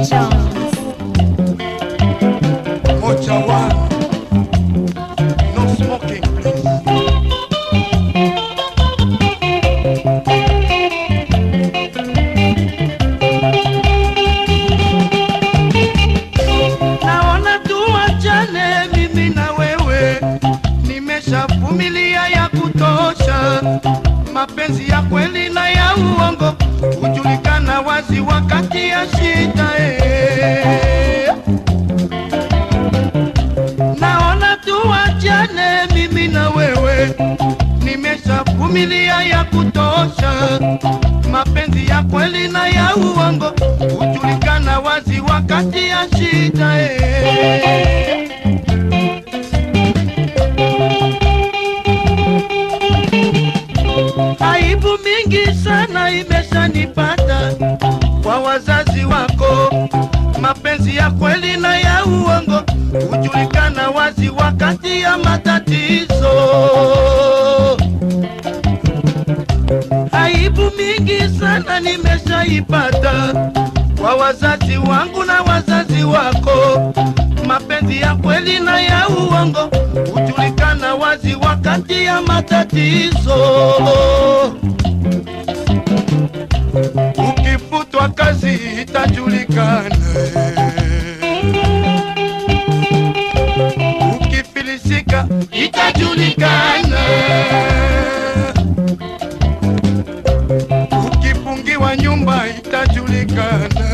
Jones. Mocha one. No smoking, please. Naona tuachane mimi na wewe, nimeshavumilia ya kutosha. Mapenzi ya kweli na ya uongo hujulikana wazi wakati ya shida eh. Naona tuachane mimi na wewe, nimeshavumilia ya kutosha. Mapenzi ya kweli na ya uongo hujulikana wazi wakati ya shida eh. Aibu mingi sana imeshanipata kwa wazazi wako. Mapenzi ya kweli na ya uongo hujulikana wazi wakati ya matatizo. Aibu mingi sana nimeshaipata kwa wazazi wangu na wazazi wako. Mapenzi ya kweli na ya uongo hujulikana wazi wakati ya matatizo. Ukifutwa kazi itajulikana, ukifilisika itajulikana, ukifungiwa nyumba itajulikana,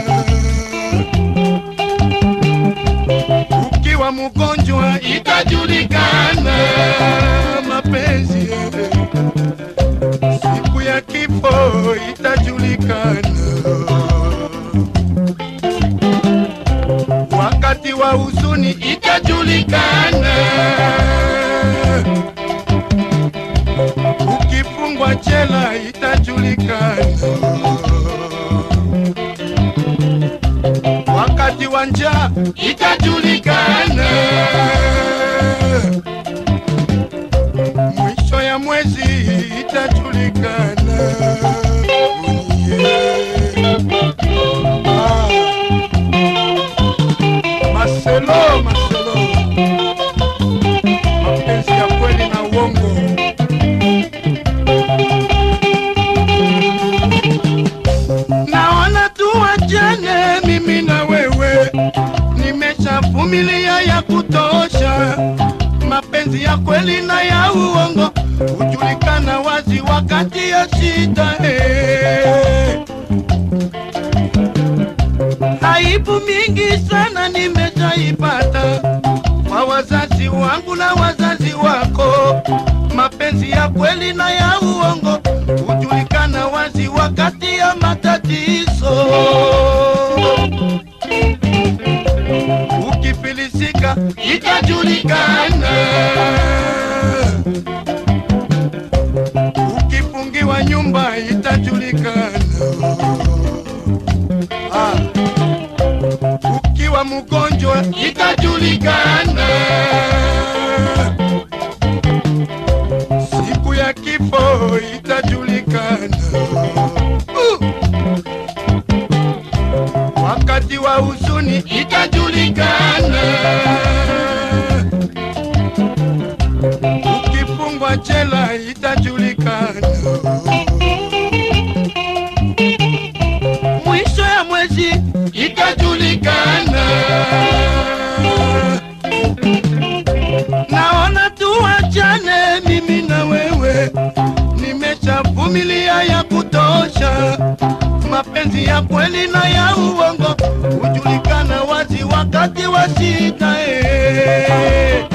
ukiwa mgonjwa itajulikana. Mapenzi siku ya kifo itajulikana, wakati wa huzuni itajulikana, ukifungwa jela itajulikana, wakati wa njaa itajulikana, mwisho ya mwezi itajulikana. Yeah. Ah. Marcelo, Marcelo, mapenzi ya kweli na uongo. Naona tuachane mimi na wewe, nimeshavumilia ya kutosha. Mapenzi ya kweli na ya uongo hujulikana wazi wakati ya shida eh. Aibu mingi sana nimeshaipata kwa wazazi wangu na wazazi wako. Mapenzi ya kweli na ya uongo hujulikana wazi wakati ya matatizo. Ukifilisika itajulikana, ukifungiwa nyumba itajulikana. Ah. Ukiwa mgonjwa itajulikana, siku ya kifo itajulikana, uh. wakati wa huzuni itajulikana, ukifungwa jela itajulikana. mwisho ya mwezi itajulikana. Naona tuachane mimi na wewe, nimeshavumilia ya kutosha. Mapenzi ya kweli na ya uongo hujulikana wazi wakati wa shida eh.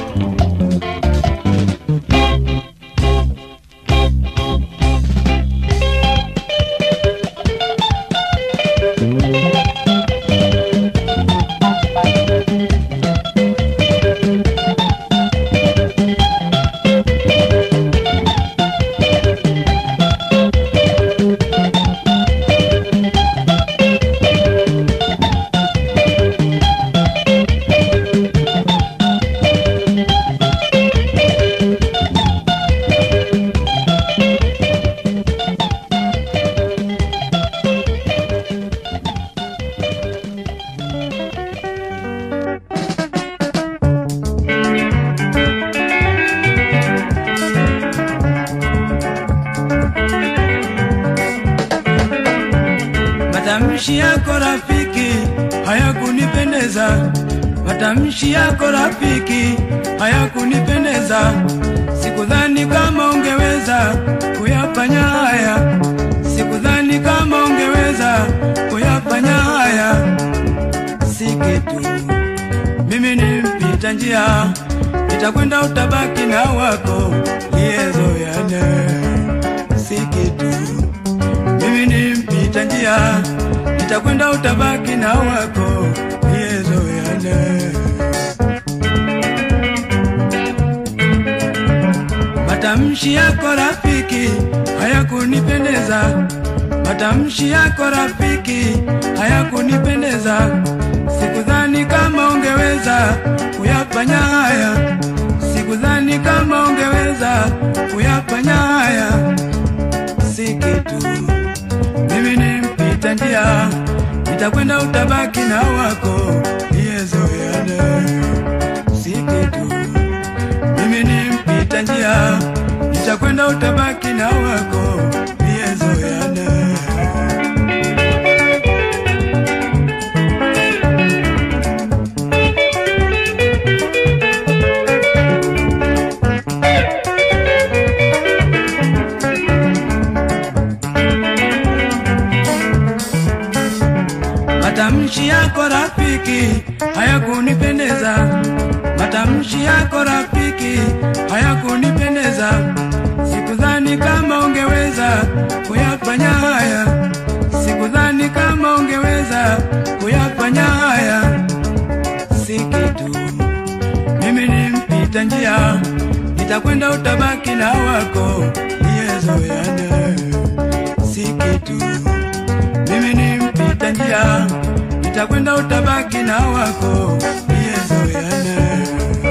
matamshi yako rafiki hayakunipendeza, matamshi yako rafiki hayakunipendeza. Sikudhani kama ungeweza kuyafanya haya, sikudhani kama ungeweza kuyafanya haya. Si kitu, mimi ni mpita njia, nitakwenda utabaki na wako liyezoyane. Si kitu, mimi ni mpita njia, nitakwenda utabaki na wako liyezoyane. Matamshi yako rafiki hayakunipendeza, matamshi yako rafiki hayakunipendeza. Sikudhani kama ungeweza kuyafanya haya, sikudhani kama ungeweza kuyafanya haya. Si kitu, mimi ni mpita njia, nitakwenda utabaki na wako liyezoeane. Si kitu mimi ni mpita njia, nitakwenda utabaki na wako liyezoeane. Matamshi yako rafiki hayakunipendeza, matamshi yako rafiki hayakunipendeza. Sikudhani kama ungeweza kuyafanya haya, sikudhani kama ungeweza kuyafanya haya. Si kitu, mimi ni mpita njia, nitakwenda utabaki na wako liyezoeane. Si kitu mimi ni mpita njia, nitakwenda utabaki na wako liyezoeane.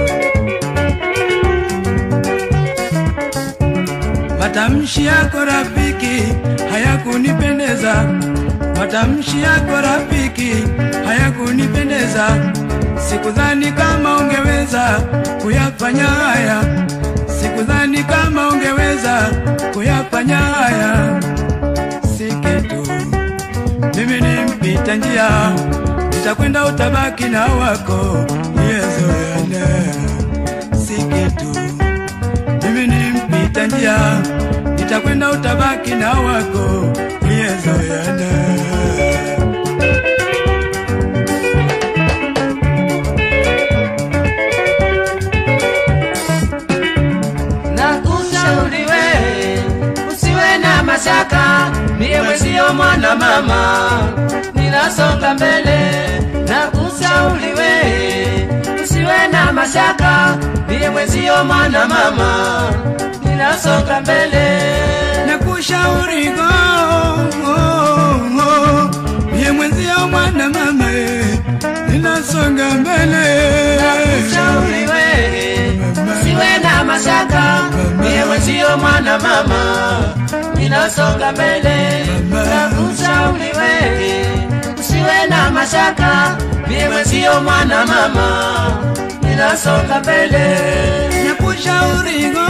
Matamshi yako rafiki hayakunipendeza, matamshi yako rafiki hayakunipendeza. Sikudhani kama ungeweza kuyafanya haya, sikudhani kama ungeweza kuyafanya haya. Si kitu mimi ni mpita njia, nitakwenda utabaki na wako liyezoeane. Si kitu, mimi ni mpita njia, nitakwenda utabaki na wako liyezoeane. Nakushauri we usiwe na mashaka, mie mwezio mwana mama, ninasonga mbele. Nakushauri we usiwe na mashaka, mie mwezio mwana mama, ninasonga mbele. Nakushauri go mie mwenzio mwana mama, ninasonga mbele. Nakushauri we usiwe na mashaka, mie mwezio mwana mama, ninasonga mbele. Nakushauri we usiwe na mashaka, mie mwezio mwana mama, ninasonga mbele. Nakushauri go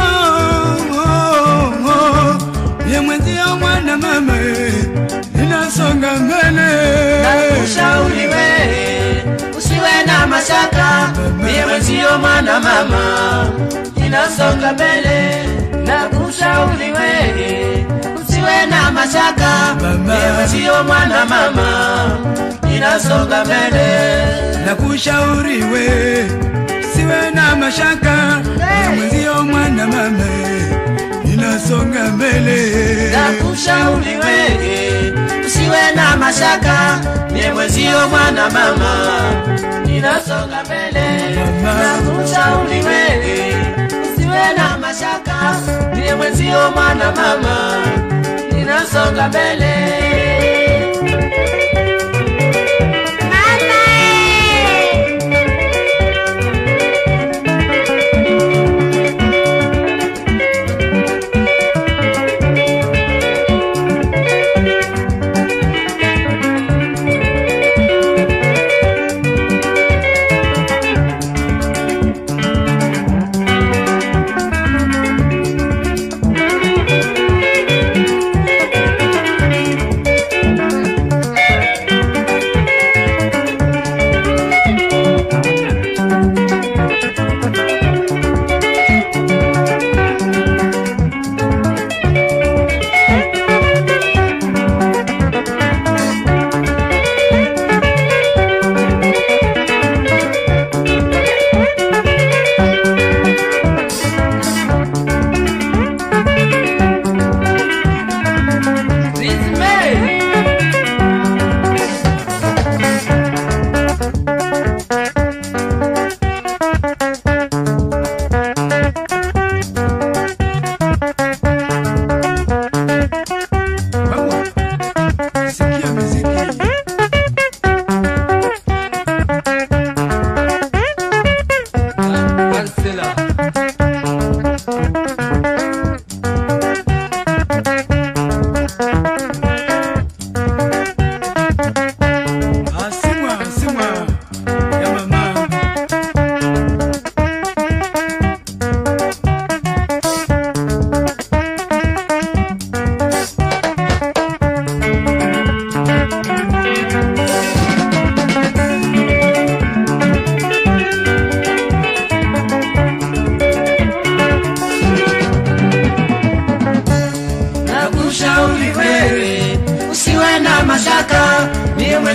mie mwenzio mwana mama, ninasonga mbele. Nakushauri we usiwe na mashaka, mie mwezio mwana mama, ninasonga mbele. Nakushauri we usiwe na mashaka, mie mwezio mwana mama, ninasonga mbele. Nakushauri we siwe na mashaka, mie mwenzio mwana mama, ninasonga mbele. Nakushauri we usiwe na mashaka, mie mwezio mwana mama, ninasonga mbele. Nakushauri we usiwe na mashaka, mie mwezio mwana mama, ninasonga mbele.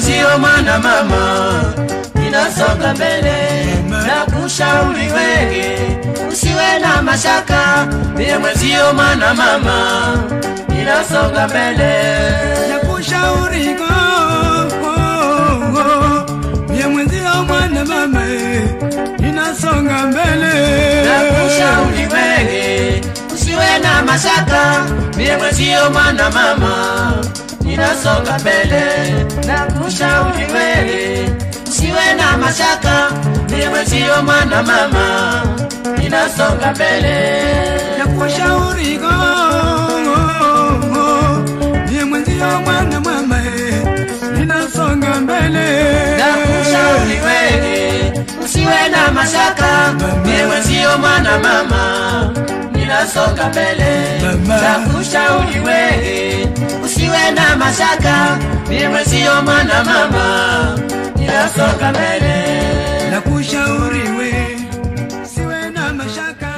mwenzio mwana mama ninasonga mbele na kushauri wege usiwe na mashaka mie mwenzio mwana mama ninasonga mbele nakushauri go mie mwenzio mwana mama ninasonga mbele nakushauri wege usiwe na mashaka mie mwenzio mwana mama ninasonga mbele nakushauri wege usiwe na mashaka mie mwenzio mwana mama ninasonga mbele nakushauri go mie mwenzio mwana mama ninasonga mbele nakushauri wewe usiwe na mashaka mie mwenzio mwana mama ninasonga mbele Mama. nakushauri wewe usiwe na mashaka mie mwenzio mwana mama ninasonga mbele nakushauri we siwe na mashaka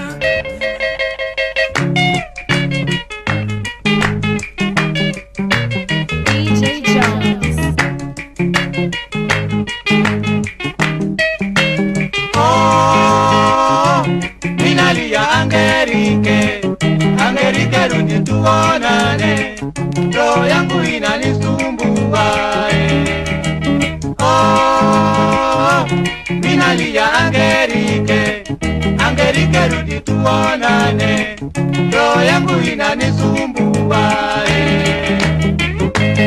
DJ Jones. Oh, minalia Angerike, Angerike rudi tuonane, roho yangu inanisumbua eh. Oh, minalia Angerike, Angerike rudi tuonane, roho yangu inanisumbua eh.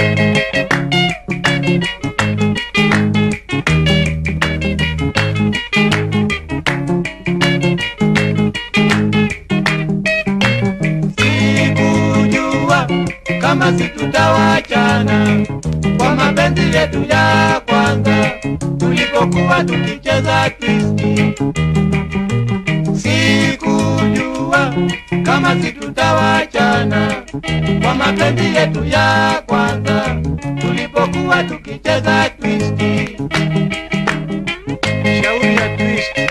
sikujua kama situtawachana kwa mapenzi yetu ya kwanza tulipokuwa tukicheza twisti. Sikujua kama situtawachana kwa mapenzi yetu ya kwanza tulipokuwa tukicheza twisti. Shauri ya twisti.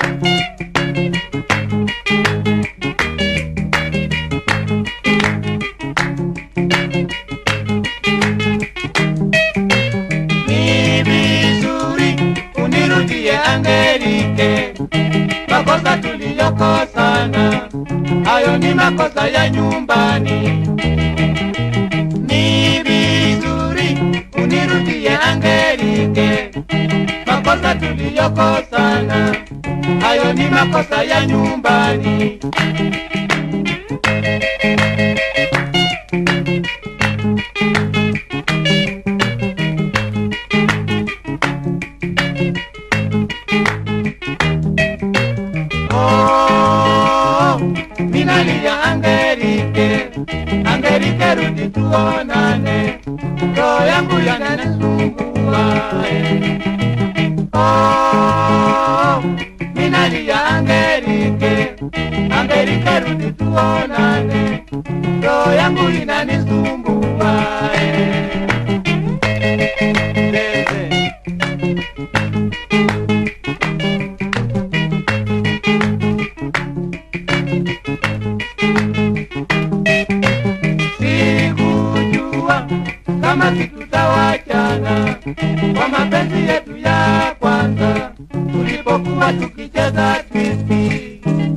ni vizuri unirudie Angelike, makosa tuliyokosana hayo ni makosa ya nyumbani. Ni vizuri unirudie Angelike, makosa tuliyokosana hayo ni makosa ya nyumbani. Oh, minalia Angelike, Angelike rudi tuonane, roho yangu yananisumbua. eh. Oh, minalia Angelike, Angelike rudi tuonane, roho yangu inanisumbua. eh. Bebe. sikujua kama situtawachana kwa mapenzi yetu ya kwanza tulipokuwa tukicheza twisti.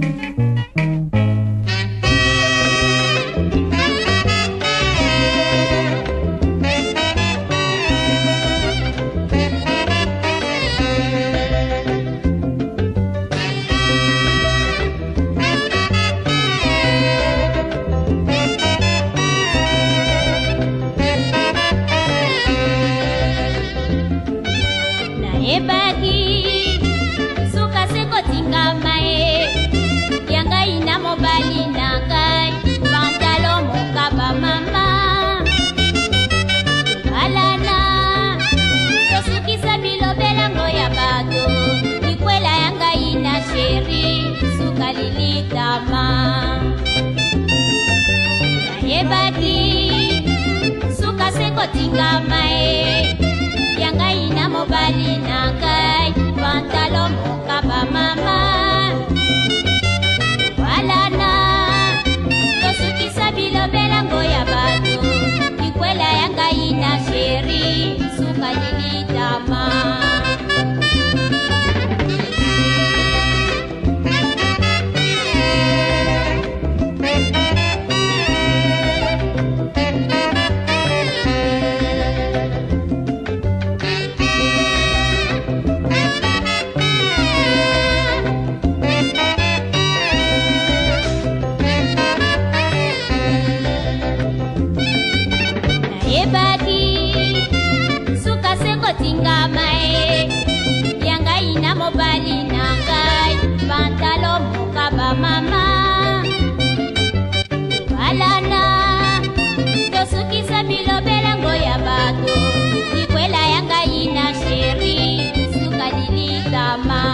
nayebaki suka sekotingama ye yangai na mobali na ngai pantalo mokaba mama tobalana tosukisa bilobelango ya bato likwela ya ngai na sheri suka lilitama nayebaki suka sekotingama ye ya ngai na mobali na ngai pantalo mokaba mama walana tosukisa bilobelango ya bato likwela ya ngai na sheri suka lili tingama e yanga ina mobali na ngai pantalo mokaba mama balana tosukisa bilobelango ya bato likwela yanga ina sheri suka lilikama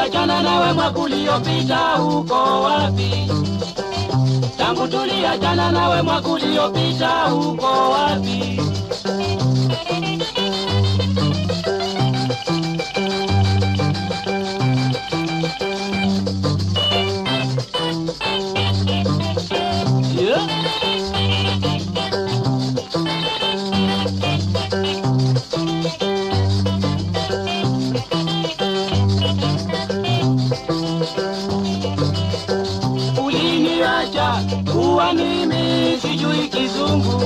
tuliachana nawe mwaka uliopita huko wapi? Tangu tuliachana nawe mwaka uliopita huko wapi? Yeah. Uliniacha kuwa mimi sijui kizungu,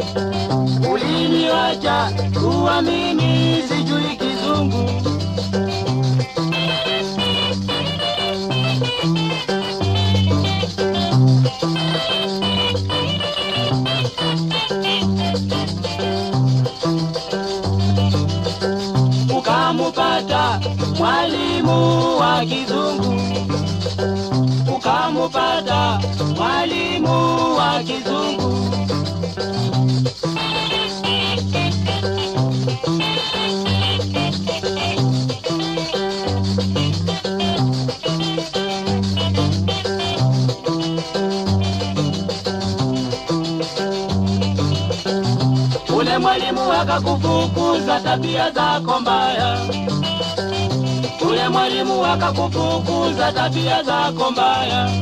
uliniacha kuwa mimi sijui kizungu. Ukamupata mwalimu wa kizungu ukamupata mwalimu wa kizungu. Ule mwalimu akakufukuza tabia zako mbaya ule mwalimu akakufukuza tabia zako mbaya.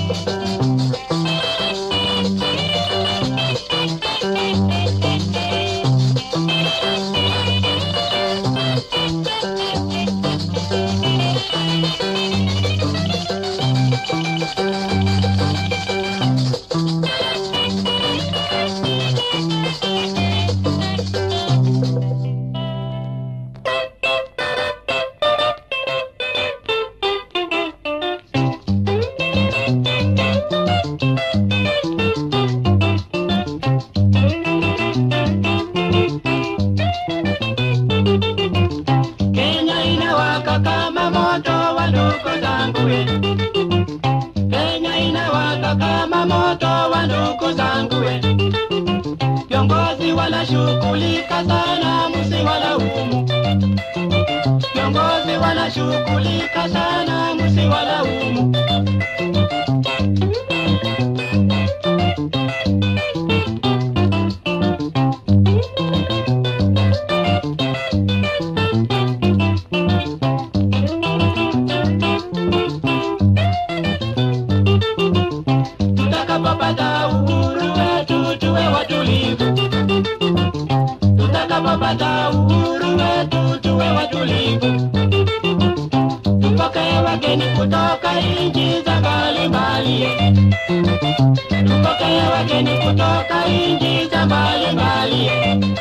Kenya inawaka kama moto wa ndugu zangu we. Kenya inawaka kama moto wa ndugu zangu we. Viongozi wanashughulika sana, msiwalaumu. Viongozi wanashughulika sana, msiwalaumu. tutakapopata uhuru wetu tuwe watulivu, tutakapopata uhuru wetu tuwe watulivu, tupokee wageni kutoka nchi za mbalimbali, tupokee wageni kutoka nchi za mbalimbali.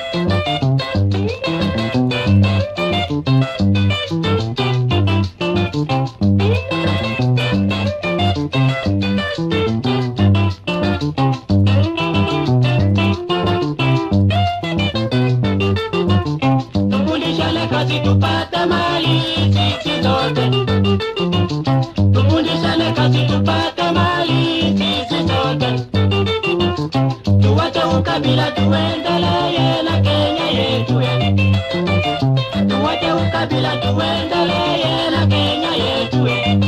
Tufundishane kazi tupate mali sisi zote. Tufundishane kazi tupate mali sisi zote. Tuwache ukabila tuendelee na Kenya yetu. eh. Tuwache ukabila tuendelee na Kenya yetu. eh.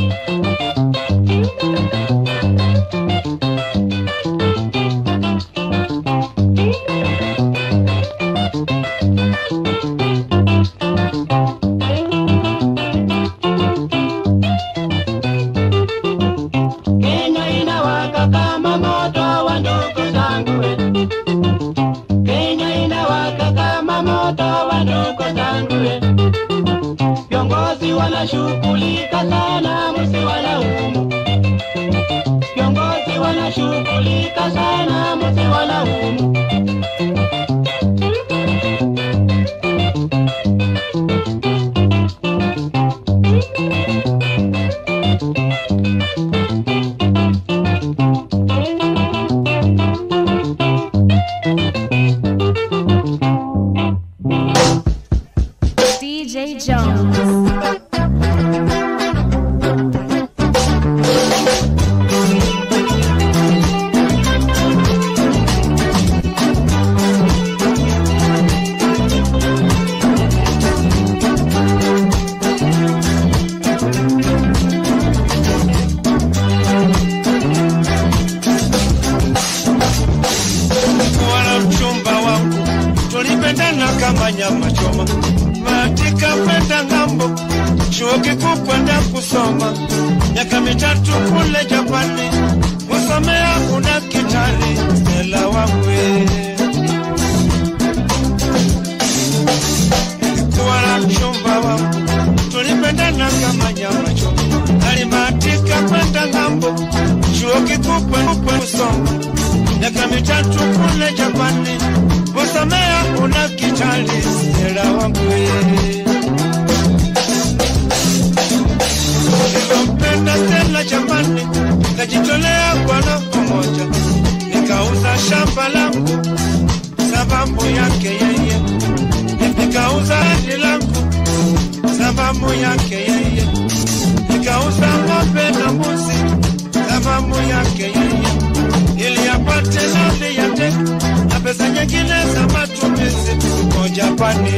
Kenya inawaka kama moto wa ndugu zangu we. Kenya inawaka kama moto wa ndugu zangu we. Viongozi wanashughulika sana, msiwalaumu. Viongozi wanashughulika sana, msiwalaumu. DJ Jones. chuo kikuu kwenda kusoma miaka mitatu kule Japani, kusomea kuna kitari Stella wangwe kuwa na mchumba wangu, tulipendana kama nyama choma. Alibahatika kwenda ng'ambo, chuo kikuu kwenda kusoma miaka mitatu kule Japani, kusomea una kitali Stella wangu nilimpenda Stella Japani, nikajitolea kwa roho moja, nikauza shamba langu sababu yake yeye nikauza hadi langu sababu yake yeye, nikauza ng'ombe na mbuzi sababu yake yeye, ili apate nafsi yake na pesa nyingine za matumizi kwa Japani.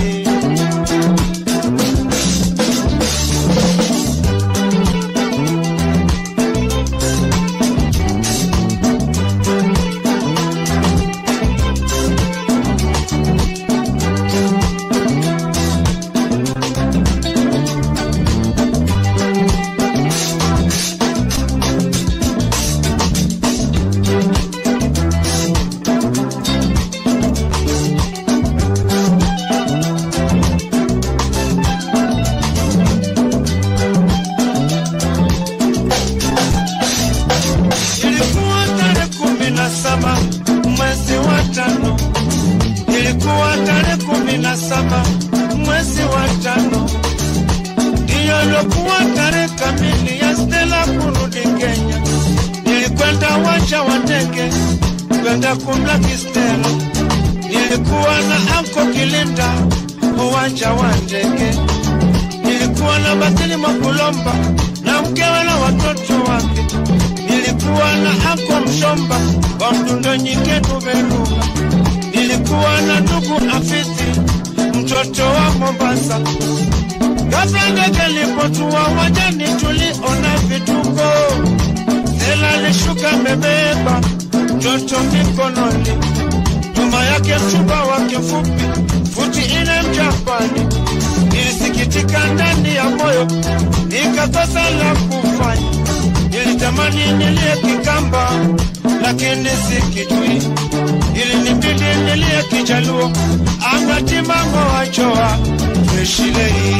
Ilikuwa tarehe kumi na saba mwezi wa tano, ilikuwa tarehe kumi na saba mwezi wa tano, ndiyo ilikuwa tarehe kamili ya Stella kurudi Kenya. Nilikwenda uwanja wa ndege kwenda kumlaki Stella, nilikuwa na anko Kilinda uwanja wa ndege, nilikuwa na Basili Makulomba na mkewe na watoto wake nilikuwa na ako mshomba wa mdundo nyike tuberuka, nilikuwa na ndugu afisi mtoto wa Mombasa. Ghafla ndege lipotua wajani, tuliona vituko. Stella alishuka amebeba mtoto mikononi, nyuma yake mchumba wake mfupi futi ine Mjapani. Nilisikitika ndani ya moyo, nikakosa la kufanya nilitamani nilie Kikamba lakini sikijui, ilinibidi nilie Kijaluo angatimango wachoa freshilei.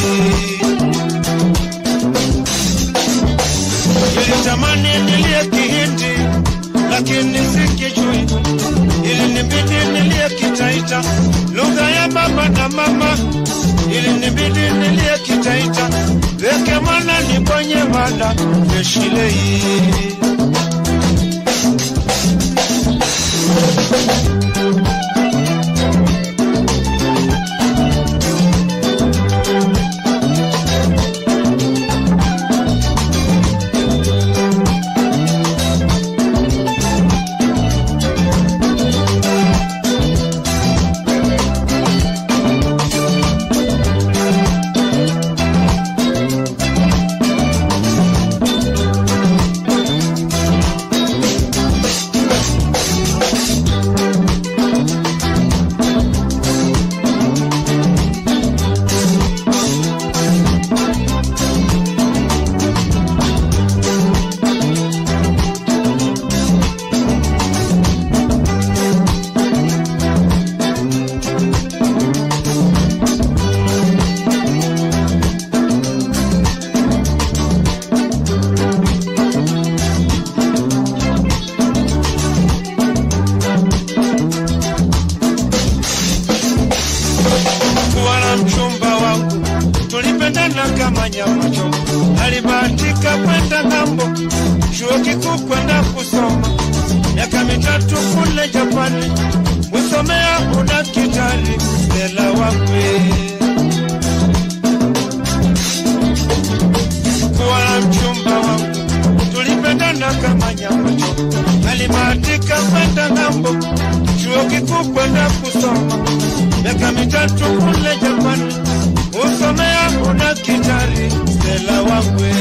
Nilitamani nilie Kihindi lakini sikijui, ilinibidi nilie Kitaita lugha ya baba na mama, ilinibidi nilie Kitaita weke mwana nibonye mwana freshilei. kuwa na mchumba wangu, tulipendana kama nyama choma. Alibahatika kwenda ng'ambo, chuo kikuu kwenda kusoma miaka mitatu kule Japani, kusomea udaktari. Stella wakwe kuwa na mchumba wangu, tulipendana kama nyama choma. Alibahatika kwenda ng'ambo, chuo kikuu kwenda kusoma miaka mitatu kule Japani, usomea udaktari. Stella wakwe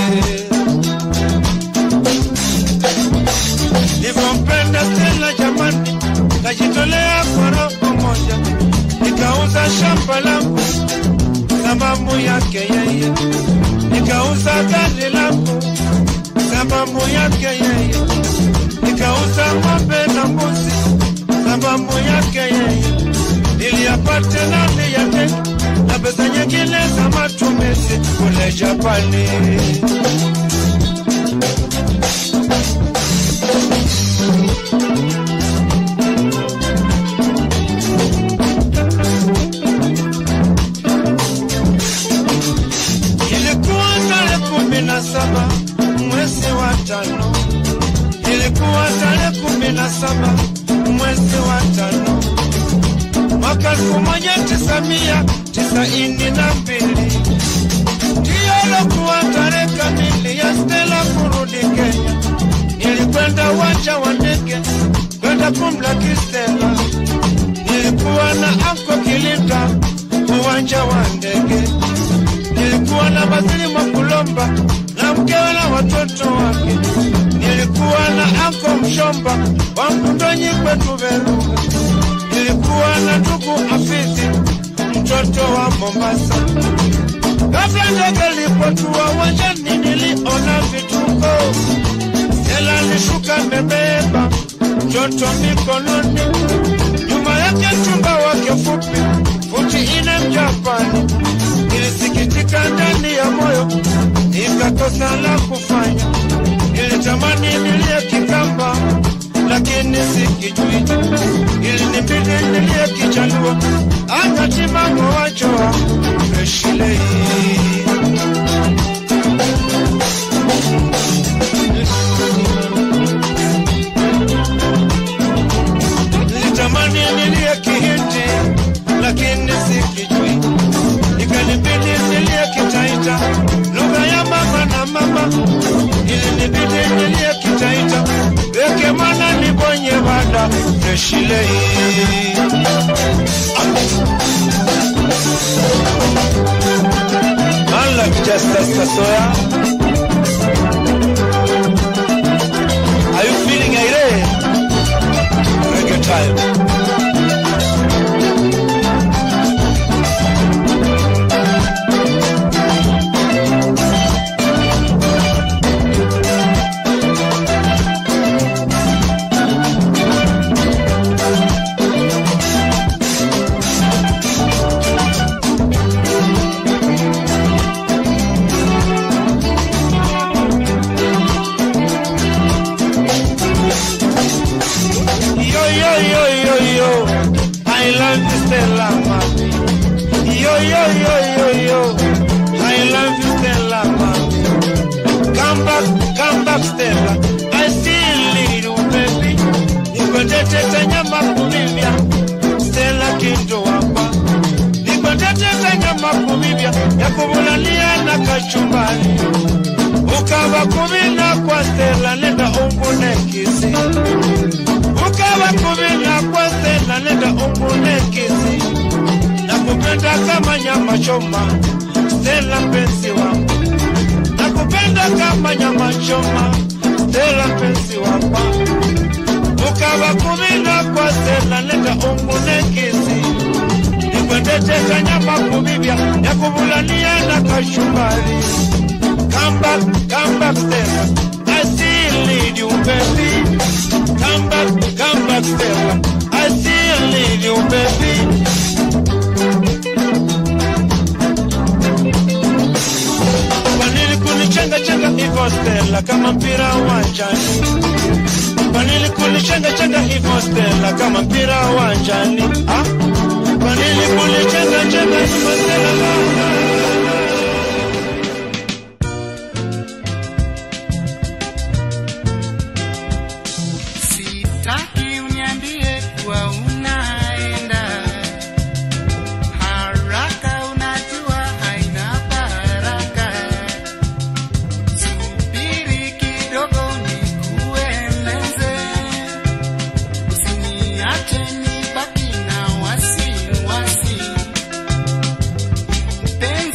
nilivyompenda Stella jamani, kajitolea kwa roho moja, nikauza shamba langu sababu yake yeye, nikauza gari langu sababu yake yeye, nikauza ng'ombe na mbuzi sababu yake yeye, niliyapata ndani yake na pesa nyingine za matumizi kule Japani. Ilikuwa tarehe kumi na saba mwezi wa tano, ilikuwa tarehe kumi na saba mwezi wa tano mwaka elfu moja tisa mia tisaini na mbili ndiyo lokuwa tarehe kamili ya Stella kurudi Kenya. Nilikwenda uwanja wa ndege kwenda kumlaki Stella, nilikuwa na anko Kilinda uwanja wa ndege nilikuwa na Basili Mwakulomba na mkewe na watoto wake. Nilikuwa na anko Mshomba wa Mkundonyi kwetu Veruga. Nilikuwa na ndugu Afizi mtoto wa Mombasa. Kabla ndege lipotua uwanjani, niliona vituko. Stella alishuka amebeba mtoto mikononi, nyuma yake mchumba wake fupi futi ine Mjapani nilisikitika ndani ya moyo, nikakosa la kufanya. Nilitamani nilie Kikamba, lakini sikijui. Ilinibidi nilie Kijaluo, akatimamo wachoa Freshilei. Nilitamani nilie Kihindi, lakini sikijui ikanibidi nilie Kitaita, lugha ya mama na mama, ilinibidi nilie Kitaita, weke mwana nibonye bada freshilei Man like Justice Kasoya. Are you feeling irate? Reggae time. Yo, yo, yo, yo, yo. I love you, Stella, mami. Yo, yo, yo, yo, yo. I love you, Stella, mami. Come back, come back, Stella. I still need you, baby. Nikwendete nyama kumivya. Stella kinto wapa. Nikwendete nyama kumivya. Ya kubulalia na kachumbari. Ukava kumina kwa Stella, nenda umbune kisi ukawa kuvina kwa Stella, nenda umbune kisi na kupenda kama nyama choma. Stella mpenzi wangu, na kupenda kama nyama choma. Stella mpenzi wangu, ukawa kuvina kwa Stella, nenda umbune kisi nikwendeteka nyama kubibya ya kubulania na kashumbari. Come back, come back, Stella. I still need you, baby. Come back, come back, Stella. I still need you, baby. Kwa nini kunichenga chenga hivyo Stella, kama mpira uwanjani? Kwa nini kunichenga chenga hivyo Stella, kama mpira uwanjani? Ah? Kwa nini kunichenga chenga hivyo Stella? Sitaki uniambie kuwa unaenda haraka, unajua haina baraka. Subiri kidogo nikueleze, usiniache nibaki na wasiwasi. Mpenzi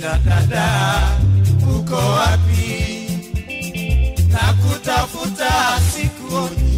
Kristina dada, uko wapi? Na kutafuta sikuoni,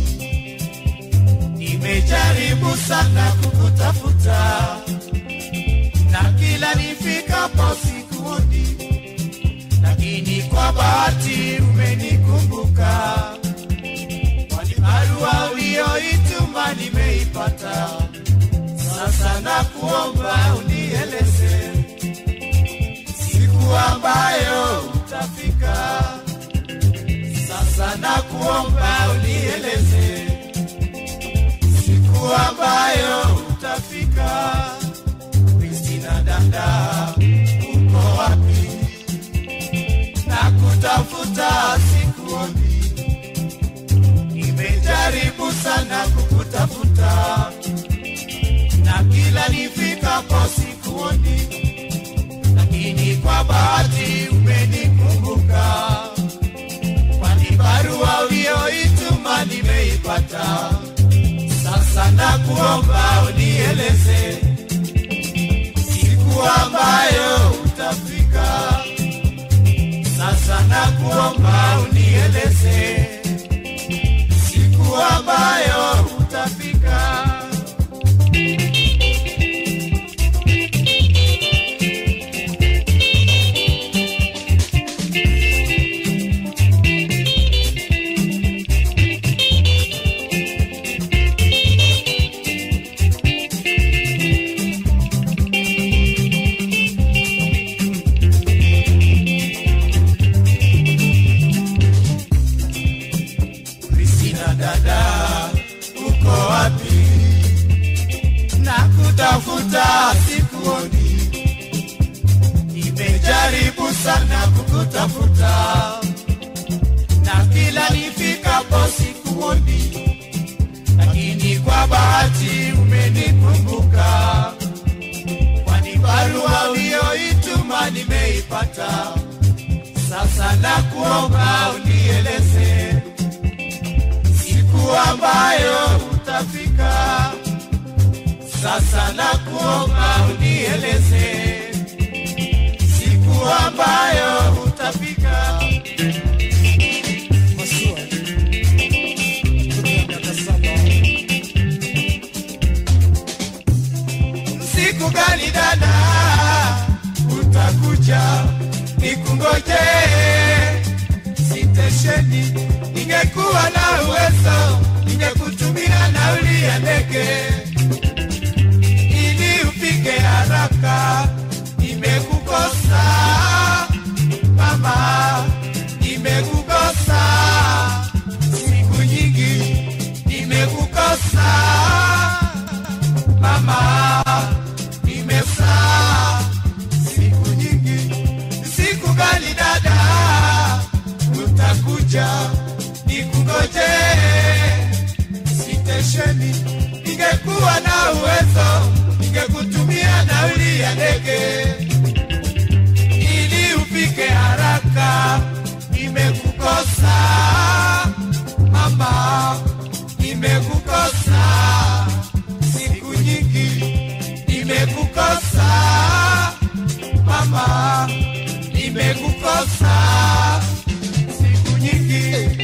nimejaribu sana kukutafuta, na kila nifikapo sikuoni, lakini kwa bahati umenikumbuka, kwani barua uliyoituma nimeipata. Sasa nakuomba unieleze siku ambayo utafika. Sasa nakuomba unieleze siku ambayo utafika. Kristina dada, uko wapi? Nakutafuta sikuoni, nimejaribu sana kukutafuta na kila nifikapo sikuoni, lakini kwa bahati umenikumbuka, kwani barua uliyoituma nimeipata. Sasa nakuomba unieleze siku ambayo utafika. Sasa nakuomba unieleze siku ambayo utafika. Kristina dada, uko wapi? Nakutafuta sikuoni, nimejaribu sana kukutafuta, na kila nifikapo sikuoni, lakini kwa bahati umenikumbuka, kwani barua uliyoituma nimeipata. Sasa nakuomba unieleze siku ambayo utafika. Sasa nakuomba unieleze siku ambayo utafika. Siku gani dada utakuja nikungoje sitesheni? Ningekuwa na uwezo ningekutumia nauli ya ndege ili ufike haraka. Nimekukosa mama, nimekukosa siku nyingi, nimekukosa mama, nimekosa siku nyingi. Siku gani dada utakuja nikungoje sitesheni? Ningekuwa na uwezo ningekutumia nauli ya ndege ili ufike haraka. Nimekukosa mama, nimekukosa siku nyingi, nimekukosa mama, nimekukosa siku nyingi.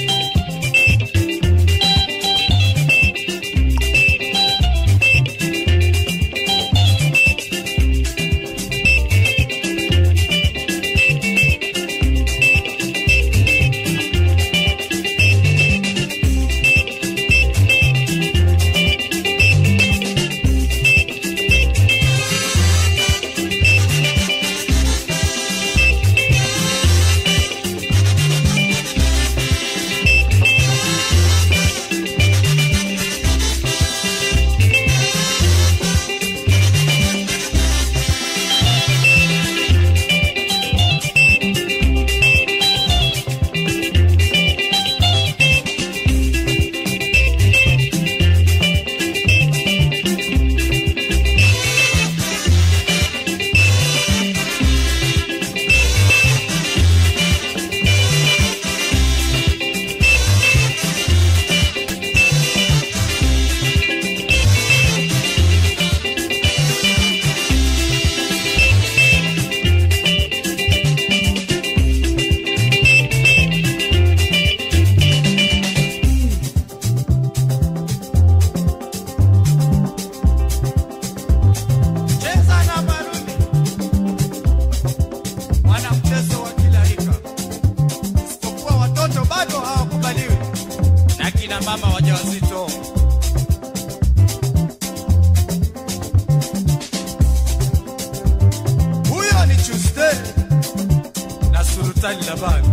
Ali Laban.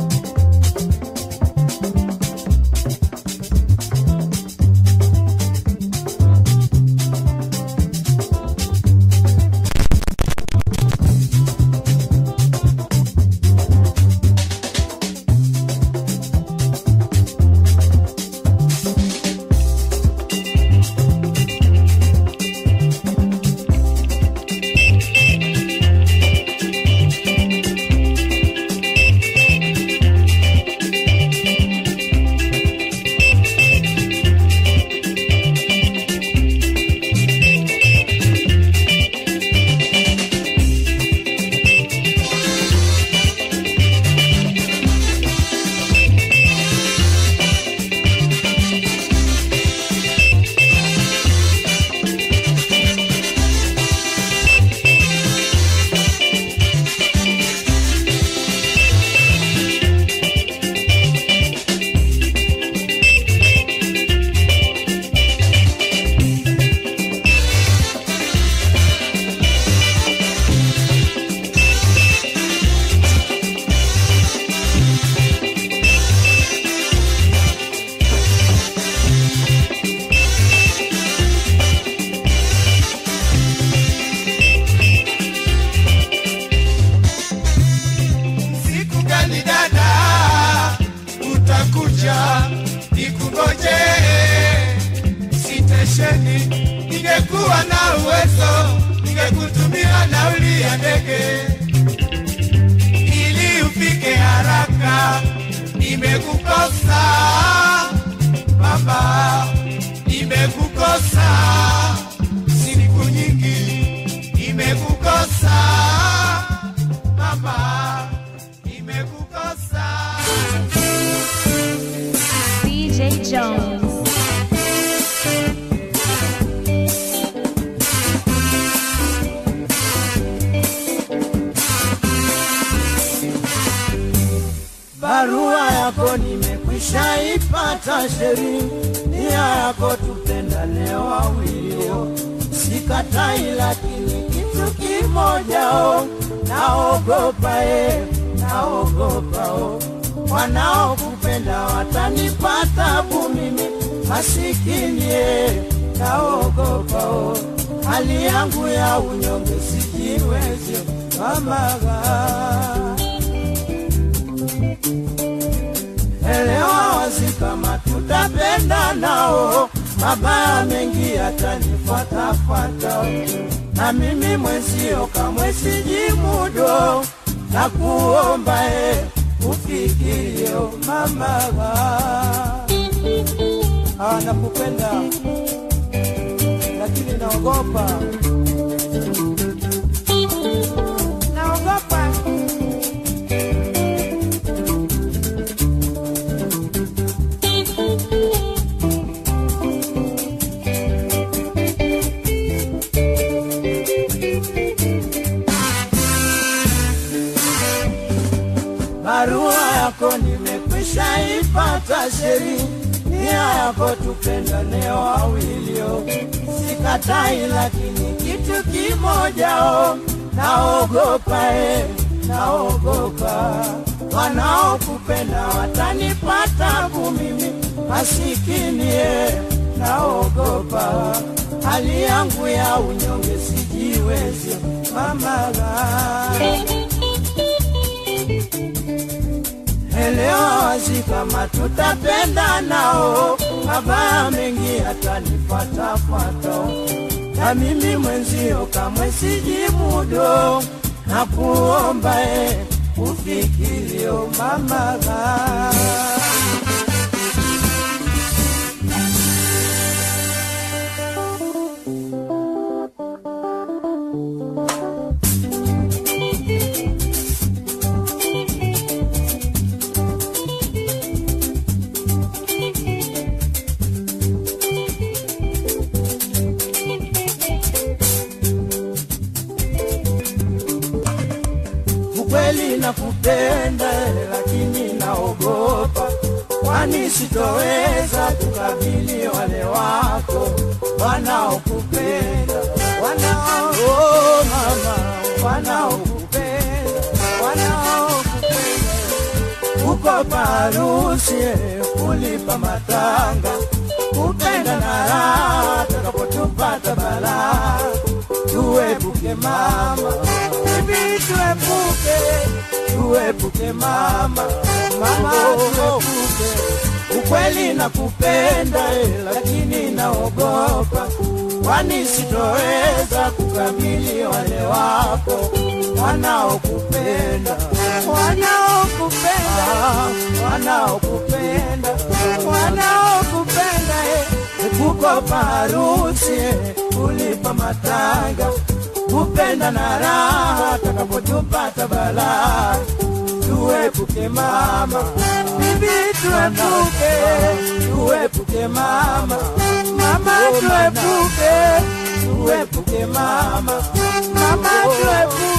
siku gani dada utakuja nikugoje sitesheni ningekuwa na uwezo ningekutumia nauli ya ndege ili ufike haraka nimekukosa baba nimekukosa siku nyingi nimekukosa mama nimekukosa DJ Jones. barua yako nimekwisha ipata sheri nia yako tupendane wawilio sikatai lakini kitu kimojao naogopa e naogopa o wanaokupenda watanipata bu mimi masikini e naogopa o hali yangu ya unyonge sijiwezi mamaga elewa wazi kama tutapenda nao, mabaya mengi yatanifuatafuata, na mimi mwenzio kamwe sijimudo, na kuomba e ufikirio mama ah, nakupenda lakini naogopa naogopa barua yako nimekwisha ipata sheri nia yako tupendane wawilio sikatai lakini kitu kimojao naogopa e naogopa wanaokupenda watanipata bu mimi masikini e naogopa hali yangu ya unyonge sijiwezi mamaga elewa wazi kama tutapenda nao, mabaya mengi yatanifuatafuata, na mimi mwenzio kamwe sijimudo, na kuomba e ufikirio mamaga ukweli nakupenda, lakini naogopa, kwani sitoweza kukabili wale wako wanaokupenda, wanao oh, mama, wanaokupenda, wanaokupenda kukopa harusi kulipa matanga kupenda na raha takapotupata balaa tuepuke mama bibi tuepuke tuepuke mama mama tuepuke ukweli na kupenda eh, lakini naogopa kwani sitoweza kukabili wale wako wanaokupenda wanaokupenda wanaokupenda wanaokupenda eh, kukopa harusi eh, kulipa matanga kupenda na raha takapotupata balaa tuepuke mama bibi tuepuke tuepuke mama mama tuepuke tuepuke mama mama tuepuke